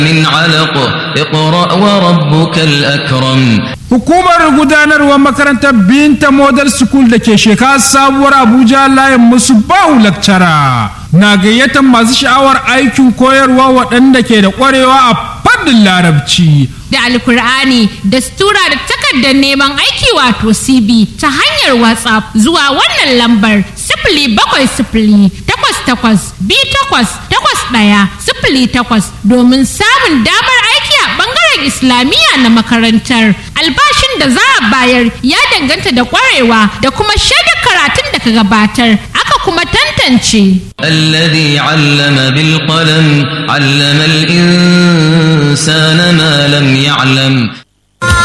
من علق اقرأ وربك الأكرم Hukumar gudanarwar makarantar Binta Model School da ke shekara sabuwar Abuja layin musu bahu lakcara na gayyatar masu sha'awar aikin koyarwa waɗanda ke da ƙwarewa a fannin larabci. da alkur'ani da stura da takardar neman aiki wato cb ta hanyar whatsapp zuwa wannan lambar sifili bakwai sifili takwas takwas bi takwas takwas ɗaya sifili takwas domin samun damar aiki a ɓangaren islamiyya na makarantar albashin da za a bayar ya danganta da ƙwarewa da kuma shaidar karatun da ka gabatar aka kuma tantance الذي علم بالقلم علم الإنسان ما لم يعلم